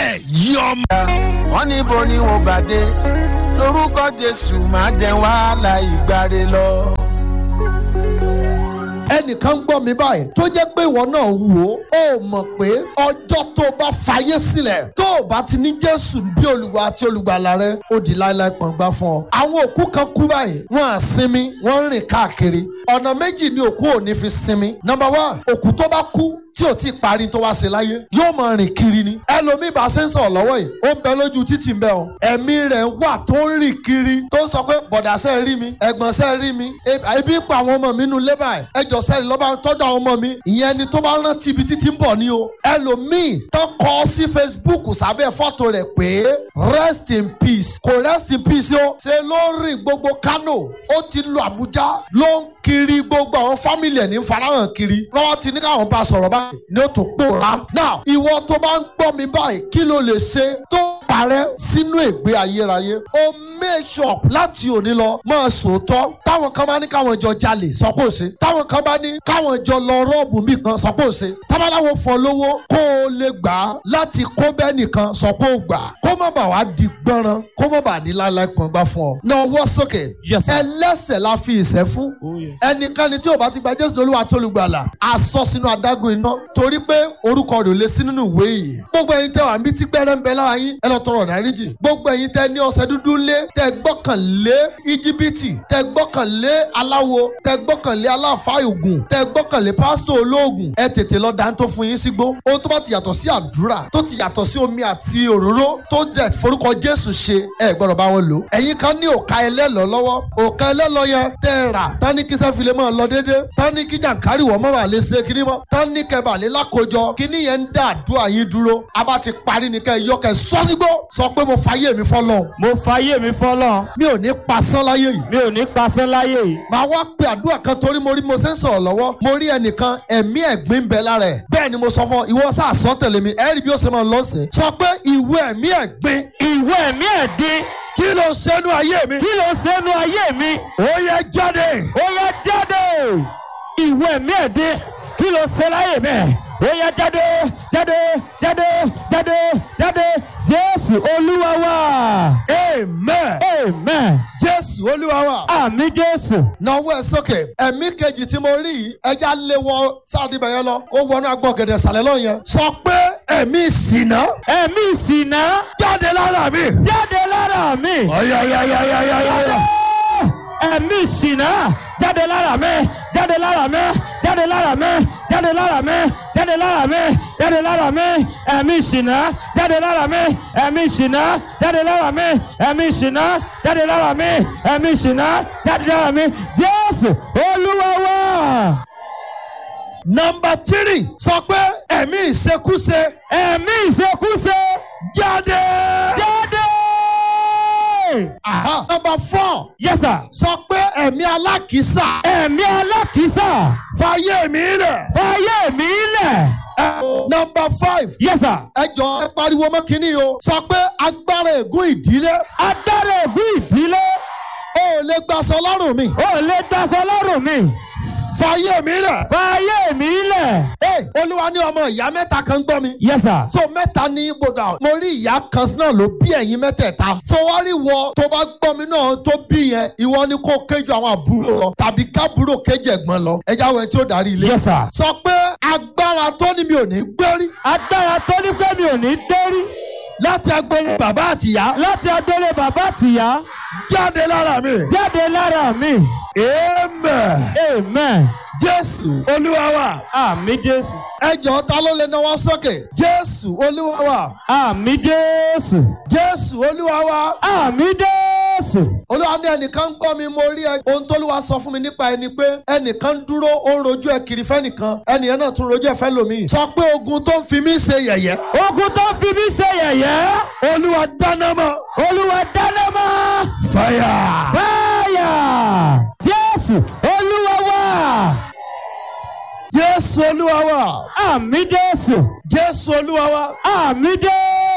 ẹ̀yin ọmọ. wọ́n níbo ni wọ́n gbà dé lórúkọ jésù máa jẹ wàhálà ìgbàre lọ. ẹnìkan ń gbọ́ mi báyìí tó jẹ́ pé ìwọ náà wò ó ó mọ̀ pé ọjọ́ tó o bá fàyè sílẹ̀ tó o bá ti ní jésù bí olùwà àti olùgbàlà rẹ ó di láéláé pọ̀ngbà fún ọ. àwọn òkú kan kú báyìí wọ́n á sinmi wọ́n ń rìn káàkiri ọ̀nà méjì ni òkú ò ní fi sinmi. number one òkú tó bá kú tí ò tí ì parí tó wá ṣe láyé yóò máa rìn kiri ni ẹlòmíì bá ṣe ń sọ̀rọ̀ lọ́wọ́ yìí ó ń bẹ lójú títì ń bẹ o ẹ̀mí rẹ̀ wà tó ń rìn kiri tó ń sọ pé bọ̀dàṣẹ́ rí mi ẹ̀gbọ́nsẹ́ rí mi ebi ń pa àwọn ọmọ mi nínú lébà ẹ̀ ẹjọ́ sẹ́ni lọ́ba tọ́jú àwọn ọmọ mi ìyẹn ni tó bá rántí ibi títí ń bọ̀ ni o ẹlòmíì tó kọ sí Facebook sábẹ́ fọ́tò rẹ̀ pé rest in peace kò rest in peace o ṣe ló rìn gbogbo Kano ó ti lu Àbújá ló ń kiri gbogbo àwọn fámìlì ẹ̀ ní farahàn kiri lọ́wọ́ ti ní káwọn bá sọ̀rọ̀ báyìí ni ó tó pòórá. now ìwọ tó bá ń gbọ́ mi báyìí kí ló lè ṣe tó parẹ́ sínú ègbé ayérayé ó make sure láti òní lọ máa sòótọ́ táwọn kan bá ní káwọn jọ jalè sọ pé ó ṣe táwọn kan bá ní káwọn jọ lọ rọ́ọ̀bù mi kan sọ pé ó ṣe tábàláwo fọ lówó kó o lè gbà á láti kó bẹ́ẹ̀ nìkan sọ pé ó gbà kó má bàa wá di gbọ́nrán kó má bàa ní láéláé kan gbá fún ọ. náà wọ́ sókè ẹlẹ́sẹ̀ la fi ìṣẹ́ fún ẹnikẹ́ni tí ò bá ti gba Jésù Olúwa tó lùgbàlà àsọ sínú adágún iná torí pé orúkọ rẹ̀ ò lè sí nínú ìwé yìí. gbogbo ẹ̀yin tẹ́ wà níbi tí gbẹ́rẹ́ ń bẹ lára yín ẹ lọ tọrọ dáríjì. gbogbo ẹ̀yin tẹ́ ní ọṣẹ dúdú lé tẹ́ gbọ́kànlé íjíbítì tẹ́ gbọ́kànlé aláwo tẹ́ gbọ́kànlé aláàfáà ògùn tẹ́ gbọ́kànlé pásítọ̀ olóògùn ẹ tètè lọ dáńtó fún yín sígbó. ohun tó bá ti yàtọ̀ sí àdúrà tó ti yàtọ̀ sí omi àti òróró tó dẹ̀ forúkọ Jésù ṣe ẹ gbọ́dọ̀ bá wọn lò. ẹ̀yin kan ní òka ẹlẹ́lọ lọ́wọ́ òka ẹlẹ́lọ yẹn tẹ́ rà tání kí sẹ́fìlẹ̀ máa lọ déédéé tání kí jàǹkárì wọ́n mọ́ wà lè ṣe kiri mọ́ tání kẹbà lè lákòjọ kíní yẹn ń dá àdúrà yín dúró a bá ti parí ni kẹ́ ẹ yọ kẹ́ ẹ sọ́sígbó sọ pé mo fàyè mi fọ́lọ́ mo fàyè mi fọlọ́ mi ò ní pasán láyé yìí mi ò ní pasán láyé yìí. màá wá pe àdúrà kan torí mo rí mo ṣe ń sọ̀rọ̀ lọ́wọ́ mo rí ẹnìkan ẹ̀mí ẹ̀gbín bẹ lára ẹ̀ bẹ́ẹ̀ ni mo sọ fún ọ ìwọ sáà sọ tẹ̀lé mi ẹ̀rí bí ó ṣe máa lọ sí sọ pé ìwé ẹ̀mí ẹ̀gbín ìwé ẹ̀mí ẹ̀dín kí ló ṣẹ́nu ayé mi kí ló ṣẹ́nu ayé mi ó yẹ jáde ó yá jáde ìwé ẹ̀mí ẹ̀dín kí ló ṣe láyé mi ó yá jáde jáde jáde jáde jáde jésù olúwa wa amen amen jésù olúwa wa àmì jésù náwó ẹ sókè ẹ̀mí kejì tí mo rí yìí ẹja lé wọ sáàdì bẹ̀yẹ lọ ó wọnú agbọ̀gẹ̀dẹ̀ sàlẹ̀ lọ yẹn sọ pé ẹ̀mí ìsìnà ẹ̀mí ìsìnà jáde lára mi. jáde lára mi ọ̀yọ̀yọ̀yọ̀yọ̀yọ̀. ẹ̀mí ìsìnà jáde lára mi jáde lára mi jáde lára mi jáde lára mi jáde lára mi jáde lára mi ẹ̀mí ìsìnà jáde lára mi ẹ̀mí ìsìnà jáde lára mi ẹ̀mí ìsìnà jáde lára mi ẹ̀mí ìsìnà jáde lára mi jésù olúwa wa. nọmba tírì sọ pé ẹ̀mí ìṣekúṣe ẹ̀mí ìṣekúṣe jáde. jáde. Aha. nọmba fọ́ yes sir. sọ pé ẹ̀mí alákìísà ẹ̀mí alákìísà fàyè mi rẹ̀. fàyè mi lẹ̀. nọmba five yes sir. ẹ jọ ẹ pariwo mọ́ kínní o sọ pé agbára ègún ìdílé adára ègún ìdílé o ò lè gbaṣọ lọ́rùn mi ò lè daṣọ lọ́rùn mi fàyè mi rẹ̀. fàyè mi lẹ̀. Ee, olúwa ní ọmọ ìyá mẹ́ta kan gbọ́ mi. yes sir. so mẹ́ta ní ibodà mo rí ìyá kan náà ló bí ẹ̀yin mẹ́tẹ̀ẹ̀ta so wá rí wọ tó bá gbọ́ mi náà tó bí yẹn ìwọ ni kó kéjọ àwọn àbúrò lọ tàbí kábúrò kéjì ẹ̀gbọ́n lọ ẹja wẹ̀ tí ó darí ilé. yes sir. sọ pé agbára tó ní mi ò ní gbérí agbára tó ní pé mi ò ní dérí láti agbóhùn bàbá àtìyá láti adélé bàbá àtìyá jáde lára mi. jáde lára mi. amen amen. jésù olúwa wa. àmì jésù. ẹ jọ̀ọ́ ta ló lè náwó sókè jésù olúwa wa. àmì jésù. jésù olúwa wa. àmì jésù. olúwa ní ẹnìkan ń gbọ́ mi mo rí ẹ ohun tó lúwa sọ fún mi nípa ẹni pé ẹnìkan ń dúró ó ń rojú ẹ kiri fẹ́nìkan ẹnìyẹn náà tún rojú ẹ fẹ́ lòmíì. sọ pé ogun tó ń fi mí ṣe yẹ̀yẹ́. ogun tó fi mí ṣe yẹ̀yẹ́. olúwa dáná mọ́. olúwa dáná mọ́. fàyà. fáyà. jésù olúwa wa. jésù olúwa wa. àmì jésù. jésù olúwa wa. àmì jésù.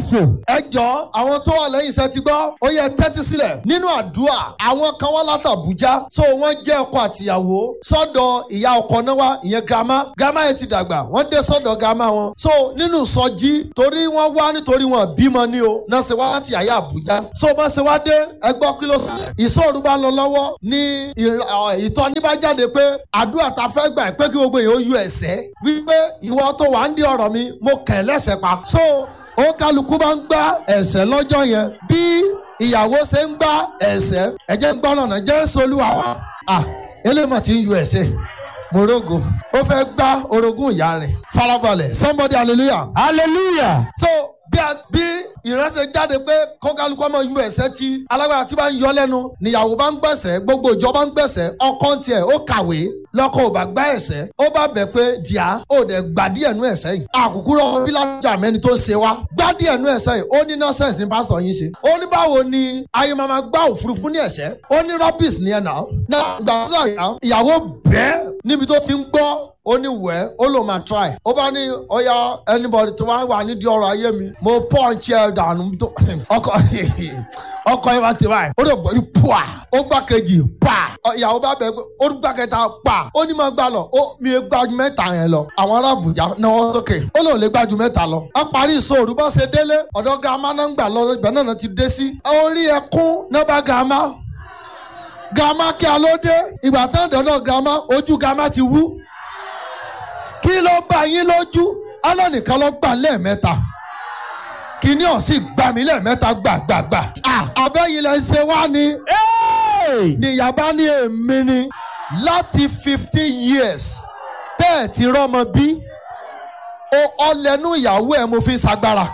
jésù. ẹ jọ àwọn tó wà lẹ́yìn iṣẹ́ ti gbọ́ ó yẹ tẹ́tí sílẹ̀ nínú àdúrà àwọn kan wá láti Àbújá so wọ́n jẹ́ ọkọ àtìyàwó sọ́dọ̀ ìyá ọkọ náà wá ìyẹn girama girama yẹn ti dàgbà wọ́n dé sọ́dọ̀ girama wọn so nínú sọjí torí wọ́n wá nítorí wọn bímọ ní o náà ṣe wá láti àyà Àbújá so bá ṣe wá dé ẹ gbọ́ kí ló ṣẹlẹ̀ ìṣòro bá lọ lọ́wọ́ ní ìtọ́ni bá jáde pé àdúrà ta fẹ́ gbà pé kí gbogbo èèyàn ó yọ ẹ̀sẹ̀ wípé ìwọ tó wà ń di ọ̀rọ̀ mi mo kẹ̀ lẹ́sẹ̀ pa so ó kálukú bá ń gbá ẹ̀sẹ̀ lọ́jọ́ yẹn bí ìyàwó ṣe ń gbá ẹ̀sẹ̀ ẹ̀jẹ̀ ń gbọ́nà náà jésù olúwa wa à elémọ̀ tí ń yọ ẹ̀sẹ̀ morogo ó fẹ́ gbá orogún ìyá rẹ̀ farabalẹ̀ somebody hallelujah hallelujah. so bí a bí ìránṣẹ́ jáde pé kọ́kálukú ọmọ yú ẹ̀sẹ̀ tí alágbára tí bá ń yọ lẹ́nu níyàwó bá ń gbẹ̀sẹ̀ gbogbo ìjọ bá ń gbẹ̀sẹ̀ ọkọ ń tiẹ̀ ó kàwé lọ́kọ̀ ò bá gbá ẹ̀sẹ̀ ó bá bẹ̀ pé díà ó dẹ̀ gbà díẹ̀ nú ẹ̀sẹ̀ yìí àkùkù rọ bí lájà mẹ́ni tó ṣe wá gbá díẹ̀ nú ẹ̀sẹ̀ yìí ó ní nọ́sẹ̀sì ní pásítọ̀ yín ṣe ó ní báwo ni ayé máa ma gbá òfurufú ní ẹ̀sẹ̀ ó ní rọ́bìs ní ẹ̀ náà náà gbàgbọ́sà ìyàwó bẹ́ẹ̀ níbi tó ti ń gbọ́ ó ní wẹ́ ó lò máa try ó bá ní ọ̀yà anybody tó wá wà nídìí ọ̀rọ̀ ayé mi mo punch ẹ̀ dànù tó ọkọ̀ ọkọ̀ ẹ̀ bá ti báyìí ó lè gbọ́ ní pua ó gbá kejì pa ìyàwó bá bẹ̀ pé ó gbá kẹta pa ó ní máa gbà lọ ó mi ò gbájú mẹ́ta yẹn lọ àwọn ará Àbújá náwó sókè ó lòun lè gbájú mẹ́ta lọ ó parí ìṣòro bá ṣe délé ọ̀dọ̀ girama náà ń gbà lọ ibẹ̀ náà ti dé sí orí ẹkún náà bá girama girama kí a ló dé ìgbà tán dọ̀dọ̀ girama ojú girama ti wú kí ló bá yín lójú alẹ́ nìkan ló gbà lẹ́ẹ̀mẹ́ta kìíní ọ̀sìn gbà mí lẹ́ẹ̀mẹ́ta gbàgbàgbà abẹ́yìn lẹ́ ń ṣe wá ni níyàbá ní èmi ni láti fifteen years tẹ́ ẹ̀ ti rọ́mọ bí o ọlẹ́nu ìyàwó ẹ̀ mo fi ń sagbára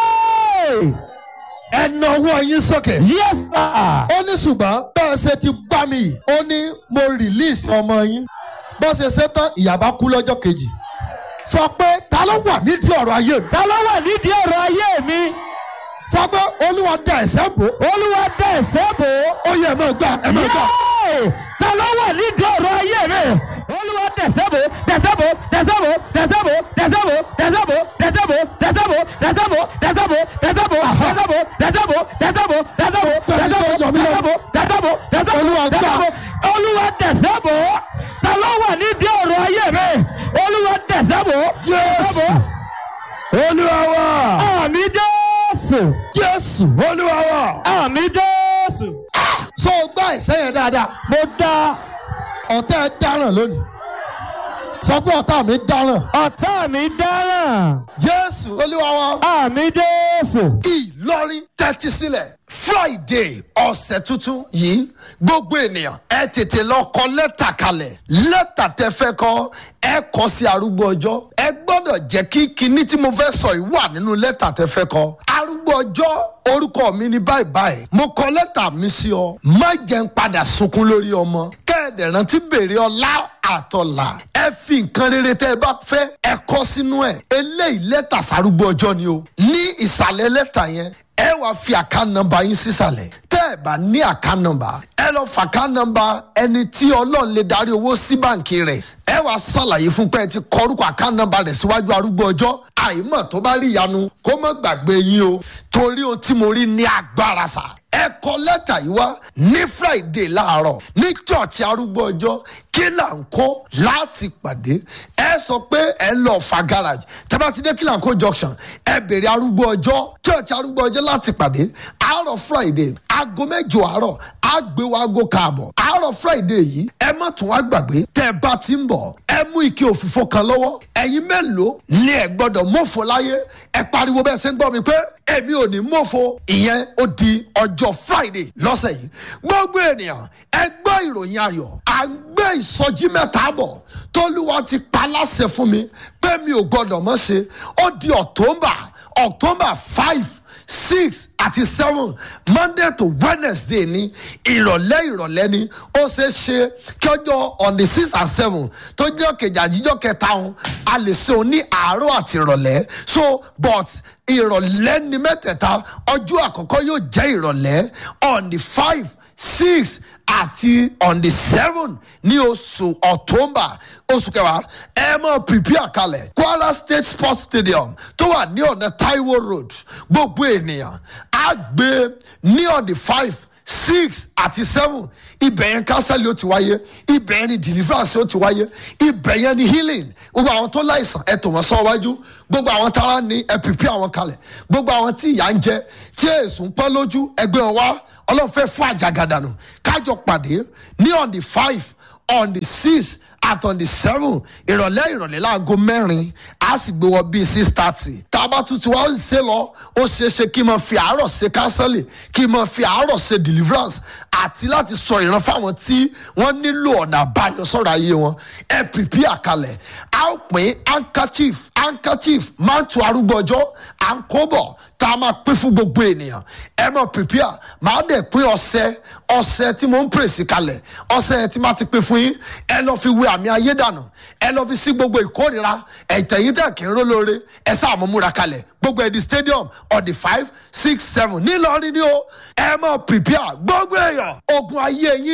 ẹ na ọwọ́ yín sókè. yes sir. ó ní ṣùgbọ́n bẹ́ẹ̀ ṣe ti gbá mi yìí ó ní mo release ọmọ yín bó ṣe ṣe tán ìyàbá kú lọ́jọ́ kejì sọ pé ta ló wà nídìí ọ̀rọ̀ ayé mi. ta ló wà nídìí ọ̀rọ̀ ayé mi. sọ pé olúwa da ẹ̀ṣẹ̀ bò. olúwa dá ẹ̀ṣẹ̀ bò. ó yẹ ẹ máa gbà ẹ máa gbà. Yéè! ta ló wà nídìí ọ̀rọ̀ ayé mi. olúwa dẹ̀ṣẹ̀ bò dẹ̀ṣẹ̀ bò dẹ̀ṣẹ̀ bò dẹ̀ṣẹ̀ bò dẹ̀ṣẹ̀ bò dẹ̀ṣẹ̀ bò dẹ̀ṣẹ̀ bò dẹ̀ṣẹ̀ bò dẹ̀ṣẹ̀ bò dẹ̀ṣẹ̀ bò dẹ̀ṣẹ̀ bò dẹ̀ṣẹ̀ bò dẹ̀ṣẹ̀ bò dẹ̀ṣẹ̀ bò dẹ̀ṣẹ̀ bò dẹ̀ṣẹ̀ bò dẹ̀ṣẹ̀ bò dẹ̀ṣẹ̀ bò dẹ̀ṣẹ̀ bò Olúwa gbà. dẹ̀ṣẹ̀ bò olúwa dẹ̀ṣẹ̀ bò ta ló wà nídìí ọ̀rọ̀ ayé mi. olúwa dẹ̀ṣẹ̀ bò dẹ̀ṣẹ̀ bò olúwa wa àmì jésù jésù olúwa wa. àmì jésù. so gbá ẹ̀ṣẹ̀ yẹn dáadáa mo dá ọ̀tá ẹ dáràn lónìí sọ pé ọ̀tá mi dáràn ọ̀tá mi dáràn jésù olúwa wa. àmì jésù. ìlọrin tẹ́tí sílẹ̀ friday ọ̀sẹ̀ tuntun yìí gbogbo ènìyàn ẹ tètè lọ kọ lẹ́tà kalẹ̀ lẹ́tà tẹ fẹ́ kọ ẹ kọ sí arúgbó ọjọ́ ẹ gbọ́dọ̀ jẹ́ kí kinní tí mo fẹ́ sọ yìí wà nínú lẹ́tà tẹ fẹ́ kọ arúgbó ọjọ́ orúkọ mi ní báyìí báyìí mo kọ lẹ́tà mi sí ọ má jẹ́ ń padà sunkún lórí ọmọ kẹ́ẹ̀dẹ̀ rántí béèrè ọlá àtọ̀là ẹ fi nǹkan rere tẹ́ ẹ bá fẹ́ ẹ kọ sínú ẹ̀ eléyìí lẹ́tà sárúgbó ọjọ́ ni o ní ìsàlẹ̀ lẹ́tà yẹn ẹ wàá fi àká nọ́mbà yín sísàlẹ̀ tẹ́ ẹ bá ní àká nọ́mbà ẹ lọ fàká nọ́mbà ẹni tí ọlọ́run lè darí owó sí báǹkì rẹ̀ ẹ wàá ṣàlàyé fún pé ẹ ti kọ orúkọ àká nọ́mbà rẹ̀ síwájú arúgbó ọjọ́ àìmọ̀ tó bá rí ìyanu kó má gbàgbé yín o torí ohun tí mo rí ní agbára sà ẹ kọ lẹ́tà yìí wá ní friday láàárọ̀ ní church arúgbó ọjọ́ kí là ń kó láti pàdé ẹ sọ pé ẹ lọ fa garage tẹ́bá ti dé kí là ń kó junction ẹ bèrè arúgbó ọjọ́ church arúgbó ọjọ́ láti pàdé àárọ̀ friday aago mẹ́jọ àárọ̀ àgbéwò aago káàbọ̀ àárọ̀ friday yìí ẹ má tún wá gbàgbé tẹ́ bá ti ń bọ̀ ẹ mú ike òfìfo kan lọ́wọ́ ẹ̀yin mélòó ni ẹ gbọ́dọ̀ mọ̀fọ́ láyé ẹ pariwo bẹ́ẹ̀ ṣe ń gbọ́ mi pé èmi ò ní mọ̀fọ́ ìyẹn ó di ọjọ́ friday lọ́sẹ̀ yìí gbogbo ènìyàn ẹ gbọ́ ìròyìn ayọ̀ à ń gbé ìsọjí mẹ́ta bọ̀ tólúwa ti pa láṣẹ fún mi pé mi ò gbọ́dọ̀ mọ̀ ṣe ó di october october five six àti seven monday to wednesday ní ìrọ̀lẹ́ ìrọ̀lẹ́ ni ó ṣe é ṣe kí ọjọ́ on the six and seven tó jẹ́ kejì àjíjọ́ kẹta òun a lè ṣe òun ní àárọ̀ àti ìrọ̀lẹ́ so but ìrọ̀lẹ́ ni mẹ́tẹ̀ẹ̀ta ọjọ́ àkọ́kọ́ yóò jẹ́ ìrọ̀lẹ́ on the five six àti on the seven ní oṣù october oṣù kẹwàá ẹ mọ prepare kalẹ̀ kwara state sports stadium tó wà ní ọ̀nà taiwo road gbogbo gbogbo ènìyàn á gbé ní on the five six àti seven ibẹ̀ yẹn kánsẹ́lì ó ti wáyé ibẹ̀ yẹn ni deliverance ó ti wáyé ibẹ̀ yẹn ni healing gbogbo àwọn tó láìsàn ẹ tò wọ́n sọ wájú gbogbo àwọn tára ní ẹ pìpì àwọn kalẹ̀ gbogbo àwọn tí ìyà ń jẹ tí èsùn ń pẹ́ lójú ẹgbẹ́ wọn wá ọlọ́run fẹ́ fún àjàgàdànù kájọ pàdé ní on the five on the six at on the seven ìrọ̀lẹ́ ìrọ̀lẹ́ láago mẹ́rin a sì gbé wọ bíi six thirty tá a bá tuntun wá ń ṣe lọ ó ṣeé ṣe kí n máa fi àárọ̀ ṣe counseling kí n máa fi àárọ̀ ṣe deliverance àti láti sọ ìran fáwọn tí wọ́n nílò ọ̀nà àbáyọ sọ̀rọ̀ ayé wọn ẹ pìpì àkàlẹ̀ a ó pín handkerchief handkerchief mantu arúgbó ọjọ́ à ń kó bọ̀ tá a máa pín fún gbogbo ènìyàn ẹ mọ̀ pìpì à máa dẹ̀ pín ọṣẹ ọṣẹ tí mo ń pèsè kalẹ̀ ọṣẹ tí máa ti pín fún yín ẹ lọ fi wé àmì ayé dànù ẹ lọ fi sí gbogbo ìkórira ẹ̀tẹ̀yìn tẹ̀ kí n ró lóore ẹ sáà mọ̀ múra kalẹ̀ gbogbo ẹ̀dí stadium on the five six seven nílọrin ni ó ẹ mọ̀ prepare gbogbo èèyàn ogun ayé yín